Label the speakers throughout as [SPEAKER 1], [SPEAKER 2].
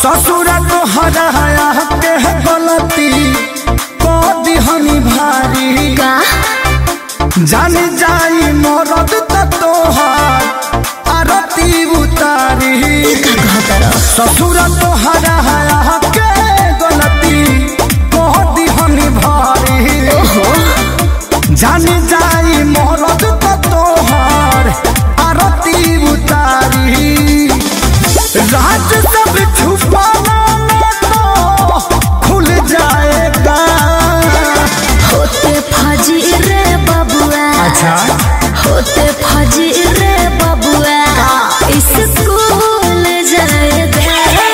[SPEAKER 1] ससुर तो हराया के गलती को दिहनी भारी
[SPEAKER 2] का
[SPEAKER 1] जान जाई मरद त तोहार आरती उतारी
[SPEAKER 2] का कहतर
[SPEAKER 1] ससुर तो हराया के गलती को दिहनी भारी
[SPEAKER 2] ओहो
[SPEAKER 1] जान जाई मरद त तोहार आरती उतारी राज सब छुपाना न तो खुल जाएगा
[SPEAKER 2] होते फजी रे बबुआ
[SPEAKER 1] अच्छा
[SPEAKER 2] होते फजी रे बबुआ स्कूल जाएगा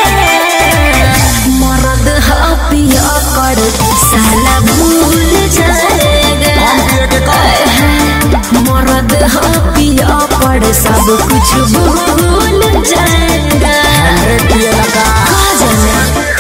[SPEAKER 2] मरद हपिया कर साला भूल जाएगा मरद हपिया कर सब कुछ भूल जाएगा कहा जाना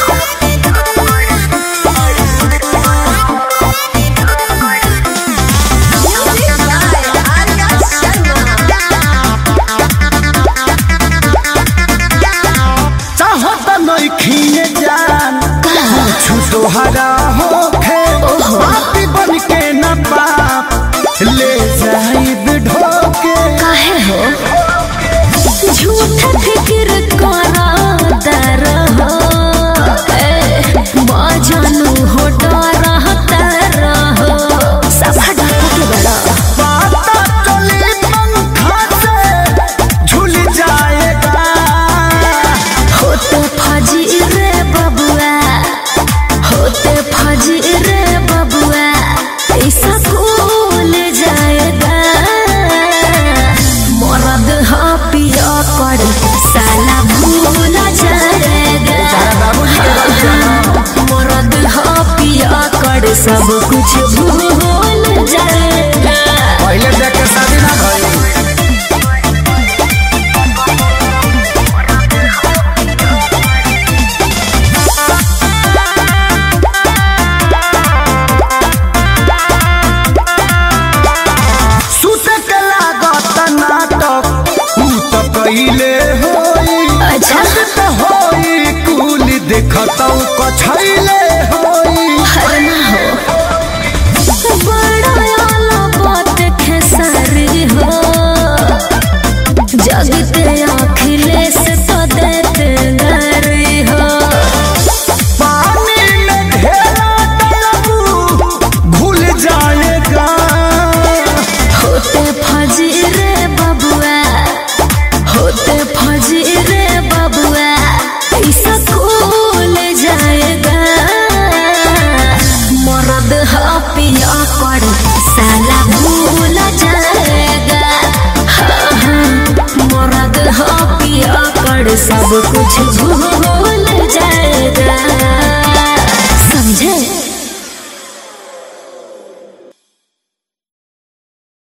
[SPEAKER 1] चाहो त नइखिए जान कुछ तोहरा होखे पापी बन के न पाप ले जाइब ढोके
[SPEAKER 2] काहे हो झूठ फिक्र करा दर हो ए, बाजानु हो डरा तर हो सभा डाका के बड़ा
[SPEAKER 1] पाता चली पंखा से झूल जाएगा
[SPEAKER 2] होते फजी रे बबुआ होते फजी रे बबुआ ऐसा कूल जाएगा मरद पिया कर साला भूल जाएगा मरद पिया कर सब कुछ भूल जाएगा
[SPEAKER 1] पहले देख के शादी ना भइल सुत के लागत नाटक ऊ त कइले होई
[SPEAKER 2] अच्छा।
[SPEAKER 1] छत त होई कुल देखतौ कछैले होई
[SPEAKER 2] हर ना हो बड़ा आला बात खेसारी हो जगते अखिलेश तो देते गरी हो
[SPEAKER 1] पानी में ढेरा डलबू भूल जाएगा
[SPEAKER 2] होते फजी रे बबुआ होते फजी रे बबुआ ऐसा खोल जाएगा मरद हपिया कर साला भूल जाएगा हाँ, हाँ, मरद हपिया कर सब कुछ भूल जाएगा समझे